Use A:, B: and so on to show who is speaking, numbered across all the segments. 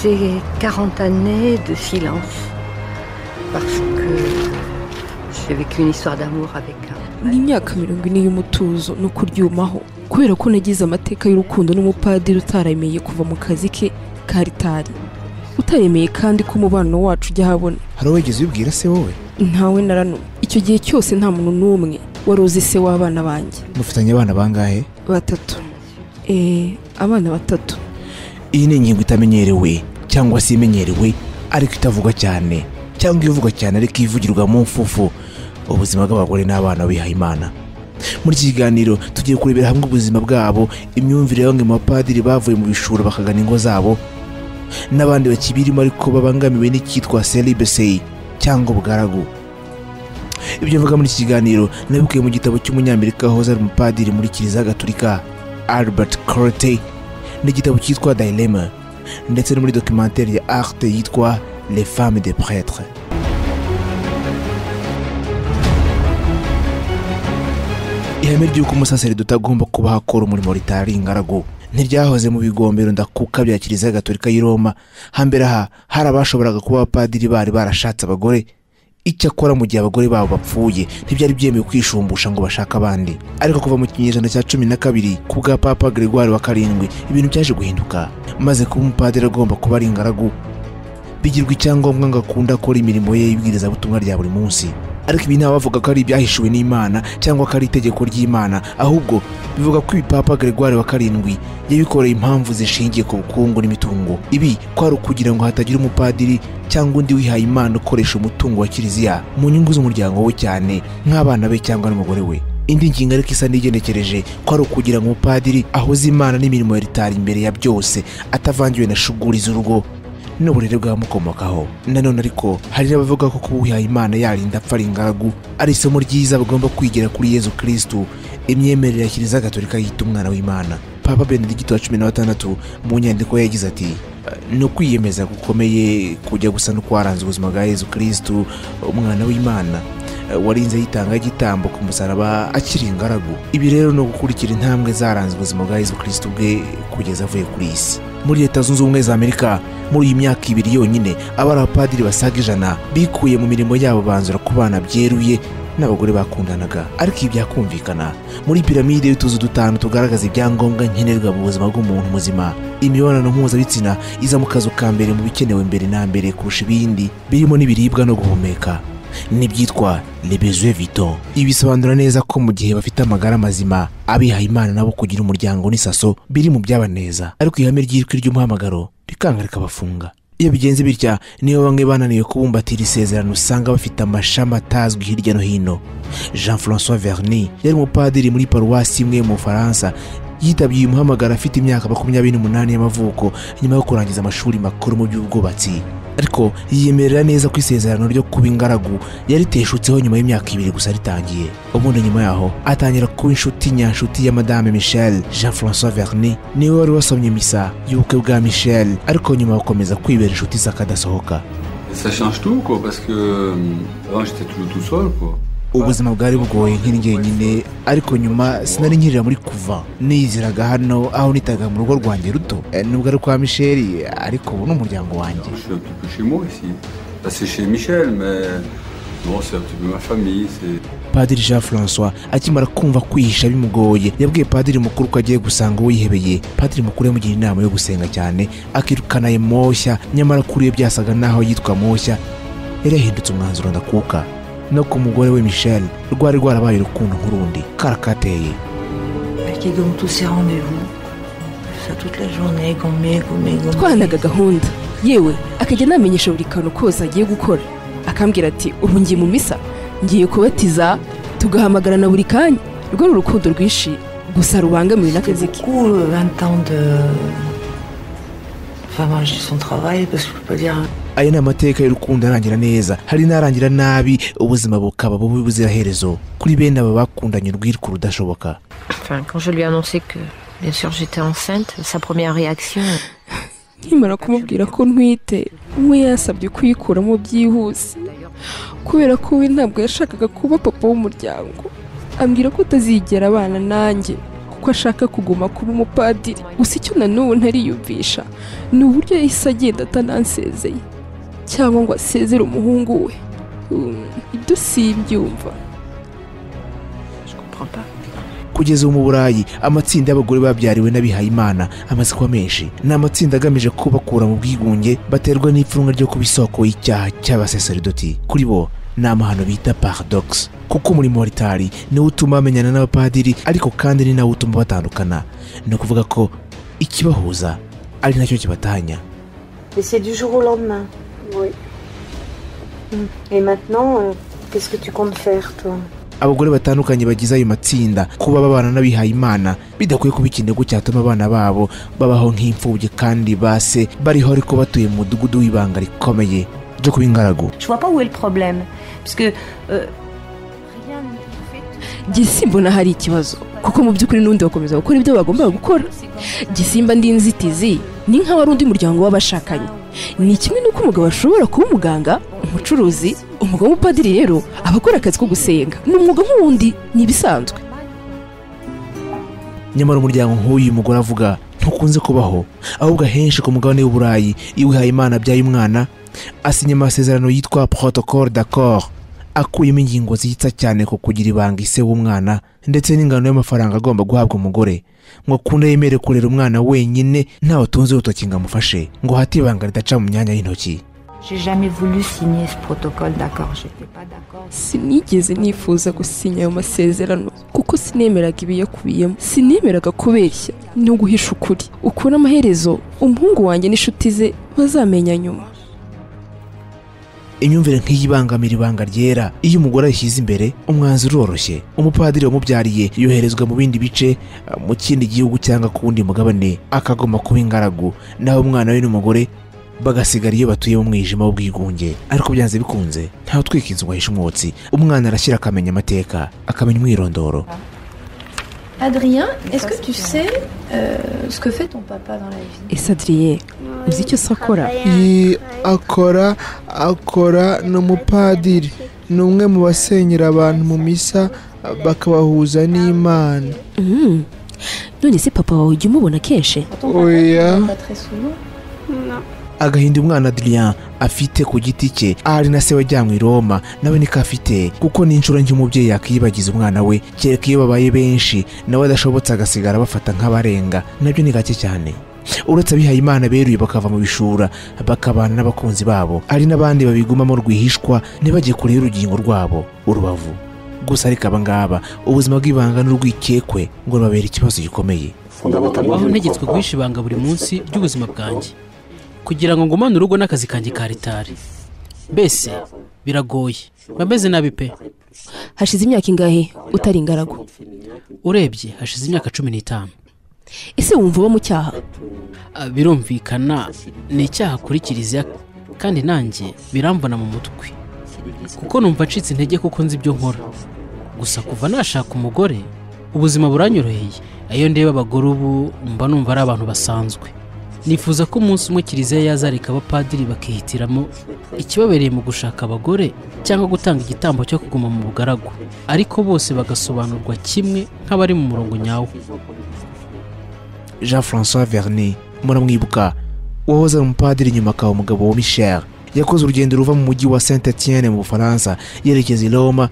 A: ces 40 années de silence parce que j'ai vécu une histoire d'amour avec un.
B: ni imyaka mirongo ine y'umutuzo no kuryumaho kubera ko nagize amateka y'urukundo n'umupadiri utaremeye kuva mu kazi ke ka ritari utaremeye kandi ko umubano wacu ujya ahabona
C: hari uwo wigeze ubwira se wowe
B: ntawe na ranumwe icyo gihe cyose nta muntu n'umwe wari uzi se w'abana banjye
C: mufitanye abana bangahe
B: batatu eee abana batatu
C: iyi ni ingingo itamenyerewe cyangwa se imenyerewe ariko itavugwa cyane cyangwa ivugwa cyane ariko ivugirwa mu mfufu ubuzima bw'abagore n'abana bihaye imana muri iki kiganiro tugiye kurebera hamwe ubuzima bwabo imyumvire ya bamwe mu bapadiri bavuye mu bishura bakagana ingo zabo n'abandi bakibirimo ariko babangamiwe n'icyitwa seribeseyi cyangwa ubugaragu ibyo mvuga muri iki kiganiro nabikuye mu gitabo cy'umunyamerika wahoze ari umupadiri muri kiliziya gatolika albert corote n'igitabo cyitwa dilema ndetse no muri documentaire ya arte yitwa les femmes des prêtres ihame ry'uko umusaseridoti agomba kuba akora umurimo ritari ingaragu ntiryahoze mu bigombero ndakuka bya kiliziya gatolika y'i roma hambere aha hari abashoboraga kuba abapadiri bari barashatse abagore icyakora mu gihe abagore babo bapfuye ntibyari byemewe kwishumbusha ngo bashake abandi ariko kuva mu kinyejana cya cumi na kabiri ku bwa papa gregoire wa karindwi ibintu byaje guhinduka maze kuba umupadiri agomba kuba ari ingaragu bigirwa icyangombwa ngo akunde akora imirimo ye y'ibwirizabutumwa rya buri munsi ariko ibi nta bavuga ko ari ibyahishuwe n'imana cyangwa ko ari itegeko ry'imana ahubwo bivuga ko ibipapa gregoire wa karindwi yabikoreye impamvu zishingiye ku bukungu n'imitungo ibi kwari ukugira ngo hatagira umupadiri cyangwa undi wihaye imana ukoresha umutungo wa kiliziya mu nyungu z'umuryango we cyane nk'abana be cyangwa n'umugore we indi ngingo ariko isa n'igenekereje ko ari ukugira ngo umupadiri ahoze imana n'imirimo ya ritari imbere ya byose atavangiwe na shuguri z'urugo n'uburere bwamukomokaho nanone ariko hari n'abavuga ko kuba uwihaye imana yarinda apfa ari ingaragu ari isomo ryiza bagomba kwigira kuri yezu kirisitu imyemerere ya kiliziya gatolika yita umwana w'imana papa benedikiti wa cumi na batandatu mu nyandiko ye yagize ati ni ukwiyemeza gukomeye kujya gusa no kwaranze ubuzima bwa yezu kirisitu umwana w'imana warinze yitanga igitambo ku musaraba akiri ingaragu ibi rero ni ugukurikira intambwe zaranze ubuzima bwa yezu kirisitu bwe kugeza avuye kuri iyi si muri leta zunze ubumwe za amerika muri iyi myaka ibiri yonyine abari abapadiri basaga ijana bikuye mu mirimo yabo banzura ku bana byeruye n'abagore bakundanaga ariko ibi byakumvikana muri piramide y'utuzu dutanu tugaragaza ibyangombwa nkenerwa mu buzima bw'umuntu muzima imibonano mpuzabitsina iza mu kazu ka mbere mu bikenewe mbere na mbere kurusha ibindi birimo n'ibiribwa no guhumeka n'ibyitwa lebezuwe vito ibi bisobanura neza ko mu gihe bafite amagara mazima abihaye imana nabo kugira umuryango n'isaso biri mu byabaneza ariko ihame ry'irwi ry'umuhamagaro rikanga rikabafunga iyo bigenze bitya niyo bamwe bananiwe kubumbatira isezerano usanga bafite amashami atazwi hirya no hino jean francois verni yari umupadiri muri paruwasi imwe mu bufaransa yitabye uyu muhamagaro afite imyaka makumyabiri n'umunani y'amavuko nyuma yo kurangiza amashuri makuru mu by'ubwubatsi ariko yiyemerera neza ko isezerano ryo kuba ingaragu yariteshutseho nyuma y'imyaka ibiri gusa ritangiye ubundi nyuma yaho atangira kuba inshuti nyanshuti ya madame michel jean francois verni niwe wari wasomye misa y'ubukwe bwa michel ariko nyuma bakomeza kwibera inshuti z'akadasohoka
D: Ça change tout, quoi, parce que euh, avant j'étais toujours tout seul, quoi.
C: ubuzima bwari bugoye nkiri jyenyine ariko nyuma sinari nkirira muri kuva niziraga hano aho nitaga mu rugo rwanjye ruto Eh, nubwo ari kwa misheri ariko ubu ni umuryango wanjye
D: Je suis un petit peu chez moi ici. Bah, c'est chez Michel, mais bon, c'est un petit peu ma famille. C'est...
C: padiri jean francois akimara kumva kwihisha bimugoye yabwiye padiri mukuru ko agiye gusanga uwo yihebeye padiri mukuru yamugira inama yo gusenga cyane akirukana ayo moshya nyamara kuri we byasaga n'aho yitwa moshya yari yahindutse umwanzuro ndakuka no ku mugore we michel rwari rwarabaye urukundo nk'urundi karakateye
A: Elle qui donne tous ses rendez-vous, ça toute la journée, gommé, gommé, gommé.
B: twanaga gahunda yewe akajya anamenyesha buri kantu kose agiye gukora akambwira ati ubu ngiye mu misa ngiye kubatiza tugahamagarana buri kanya rwo ni urukundo rwinshi gusa rubangamiwe n'akazi
E: C'était
B: ke
E: beaucoup, euh, 20 ans de. Enfin, moi, j'ai son travail, parce que je peux pas dire.
C: aya ni amateka y'urukundo arangira neza hari n'arangira nabi ubuzima bukaba bubi buziraherezo kuri bene aba bakundanye urwirwa rudashoboka
F: Enfin, quand je lui ai annoncé que, bien sûr, j'étais enceinte, sa première réaction,
B: nkimara kumubwira ko ntwite we yasabye kuyikuramo byihuse kubera ko we ntabwo yashakaga kuba papa w'umuryango ambwira ko atazigera abana nanjye kuko ko ashaka kuguma kuba umupadiri gusa icyo na n'ubu ntariyumvisha ni uburyo yahise agenda atanansezeye cyangwa ngo asezere umuhungu we Mm, ibyo simbyumva
F: Je comprends pas.
C: kugeza ubu mu burayi amatsinda y'abagore babyariwe n'abihayimana amaze kuba menshi ni amatsinda agamije kubakura mu bwigunge baterwa n'ipfunwe ryo kuba isoko y'icyaha cy'abasaseridoti kuri bo ni amahano bita paradox kuko umurimo wa ritari niwo utuma bamenyana n'abapadiri ariko kandi ni nawo utuma batandukana ni ukuvuga ko ikibahuza ari nacyo kibatanya
G: Mais c'est du jour au lendemain.
H: Oui.
G: Et maintenant, euh, qu'est-ce que tu comptes faire, toi
C: abagore batandukanye bagize ayo matsinda kuba babana n'abihayimana bidakwiye kuba ikinigo cyatuma abana babo babaho nk'imfubyi kandi base bariho ariko batuye mu mudugudu w'ibanga rikomeye ryo kuba ingaragu
E: Je vois pas où est le problème. Parce que
B: mbona hari ikibazo kuko mu by'ukuri n'undi bakomeza gukora ibyo bagombaga gukora gisimba ndi inzitizi ni nka wari undi muryango w'abashakanye ni kimwe n'uko umugabo ashobora kuba umuganga umucuruzi umugabo w'umupadiri rero aba akora akazi ko gusenga ni umwuga nk'uwundi ni ibisanzwe
C: nyamara umuryango nk'uyu mugore avuga ntukunze kubaho ahubwo ahenshi ku mugabane w'uburayi iyo uhaye imana abyaye umwana asinya amasezerano yitwa protocole d'accord akuyemo ingingo zihitsa cyane ku kugira ibanga ise w'umwana ndetse n'ingano y'amafaranga agomba guhabwa umugore ngo akunde yemere kurera umwana wenyine ntawe utunze urutoki ngo amufashe ngo hate ibanga ridaca mu myanya y'intoki
E: j'ai jamais voulu signer ce protocole d'accord. J'étais pas d'accord.
B: sinigeze nifuza gusinya ayo masezerano kuko sinemeraga ibiyakubiyemo sinemeraga kubeshya no guhisha ukuri ukuntu amaherezo umuhungu wanjye n'inshuti ze bazamenya nyuma
C: imyumvire nk'iyi ibangamira ibanga ryera iyo umugore ayishyize imbere umwanzuro uroroshye umupadiri wamubyariye yoherezwa mu bindi bice eh, mu kindi gihugu cyangwa ku wundi mugabane akagomba kuba ingaragu naho umwana we n'umugore bagasigara iyo batuye mu mwijima w'ubwigunge ariko byanze bikunze ntawe utwika inzu ngo ahishe umwotsi umwana arashyira akamenya amateka akamenya umwirondoro
H: Adrien, est-ce
G: ça,
H: que
G: c'est
H: tu
G: bien.
H: sais euh, ce que fait ton papa dans la vie
B: ese adiriye uzi icyo se akora
I: akora akora ni umupadiri ni umwe mu basenyera abantu mu misa bakabahuza n'imana
B: none se papa wawe ujya umubona kenshi
H: Ton papa, tu
I: Oya.
H: le vois pas très souvent.
C: agahinda umwana Adrien afite ku giti cye ahari na se wajyanywe i Roma nawe niko afite kuko ni inshuro nke umubyeyi yakiyibagiza umwana we kereka iyo babaye benshi nawe adashobotse agasigara bafata nk'abarenga nabyo ni gake cyane uretse abihaye imana beruye bakava mu bishura bakabana n'abakunzi babo hari n'abandi babigumamo rwihishwa ntibajye kure y'urugingo rwabo urubavu gusa ariko aba ngaba ubuzima bw'ibanga n'urwikekwe ngo rubabera ikibazo gikomeye
J: baho ntegetswe guhisha ibanga buri munsi ry'ubuzima bwanjye kugira ngo ngumane urugo n'akazi kanjye ka ritari mbese biragoye mba meze nabi pe
B: hashize imyaka ingahe utari ingaragu
J: urebye hashize imyaka cumi n'itanu
B: ese wumva uba mu cyaha
J: Ah, birumvikana ni icyaha kuri kiliziya kandi nanjye biramvana mu mutwe kuko numva ncitse intege kuko nzi ibyo nkora gusa kuva nashaka umugore ubuzima buranyoroheye iyo ndeba abagore ubu mba numva ari abantu basanzwe nifuza ko umunsi umwe kiliziya yazarika abapadiri bakihitiramo ikibabereye mu gushaka abagore cyangwa gutanga igitambo cyo kuguma mu bugaragu ariko bose bagasobanurwa kimwe nk'abari mu murongo nyawo
C: jean françois vernet muramwibuka wahoze ari umupadiri nyuma akaba umugabo wa michel yakoze urugendo ruva mu mujyi wa saint etienne mu bufaransa yerekeza i roma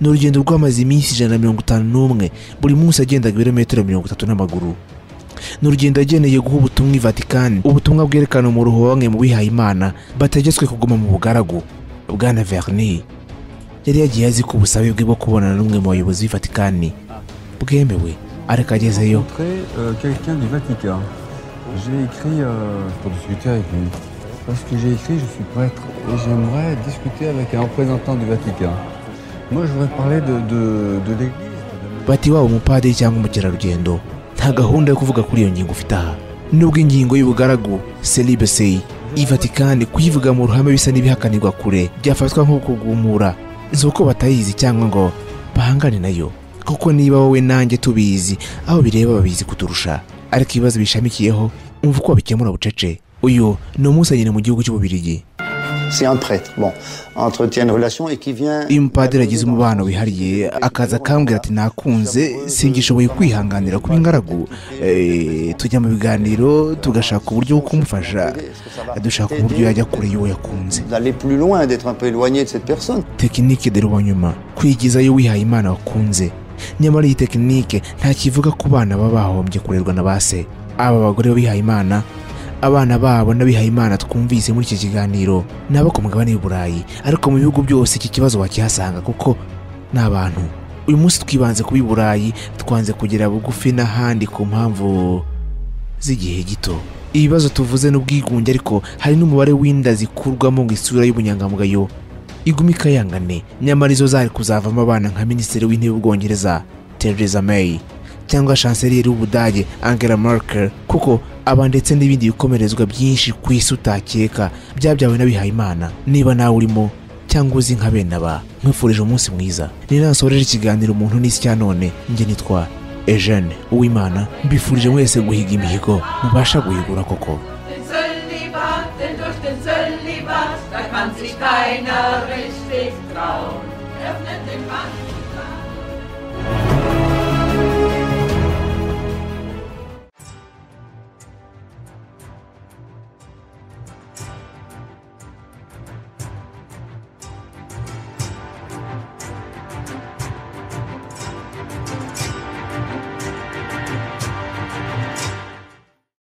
C: ni urugendo rwamaze iminsi ijana na mirongo itanu n'umwe buri munsi agendaga ibirometero mirongo itatu n'amaguru ni urugendo yageneye guha ubutumwa i vatikani ubutumwa bwerekana umuruho wa bamwe mu bihaye imana bategetswe kuguma mu bugaragu bwana vernet yari yagiye azi ko ubusabe bwe bwo kubonana n'umwe mu bayobozi b'i vatikani bwemewe ariko agezeyo
D: rencontré euh, quelqu'un du Vatican. J'ai écrit euh, pour discuter avec lui. Parce que j'ai écrit, je suis prêtre et j'aimerais discuter avec un représentant du Vatican. Moi, je voudrais parler de, de, de l'Église.
C: bati waba umupadiri cyangwa umukerarugendo nta gahunda yo kuvuga kuri iyo ngingo ufite aha nubwo ingingo y'ubugaragu selibesei i vatikani kuyivuga mu ruhame bisa n'ibihakanirwa kure byafatwa nko kugumura si uko batayizi cyangwa ngo bahangane nayo kuko niba wowe nanjye tubizi aho bireba babizi kuturusha ariko ibibazo bishamikiyeho umva uko babikemura bucece uyu ni umunsi nyine mu gihugu cy'ububirigi
K: C'est un prêtre, bon, entretient une relation et qui vient...
C: iyo umupadiri agize umubano wihariye akaza akambwira ati nakunze singishoboye kwihanganira kuba ingaragu Eh, tujya mu biganiro tugashaka uburyo bwo kumufasha dushaka uburyo yajya kure y'uwo yakunze
K: D'aller plus loin, d'être un peu éloigné de cette personne.
C: tekinike de rubanyuma kwigizayo wihaye imana wakunze nyamara iyi tekinike nta kivuga ku bana baba bahombye kurerwa na ba se aba bagore bihaye imana abana babo n'abihaye imana twumvise muri iki kiganiro ni abo ku mugabane w'i burayi ariko mu bihugu byose iki kibazo wakihasanga kuko ni abantu uyu munsi twibanze kuba i burayi twanze kugera bugufi n'ahandi ku mpamvu z'igihe gito ibibazo tuvuze n'ubwigunge ariko hari n'umubare w'inda zikurwamo ngo isura y'ubunyangamugayo igume ikayangane nyamara izo zari kuzavamo abana nka minisitiri w'intebe w'ubwongereza Theresa May cyangwa chancellier w'ubudage Angela Merkel kuko aba ndetse n'ibindi bikomerezwa byinshi ku isi utakeka byabyawe n'abihayimana niba nawe urimo cyangwa uzi nka bene aba nkwifurije umunsi mwiza ni nansoreje ikiganiro umuntu n'isi cya none njye nitwa Eugene Uwimana mbifurije mwese guhiga imihigo mubasha guhigura koko
L: Den Zölibat, denn durch den Zölibat, da kann sich keiner richtig trauen. Öffnet den Mann.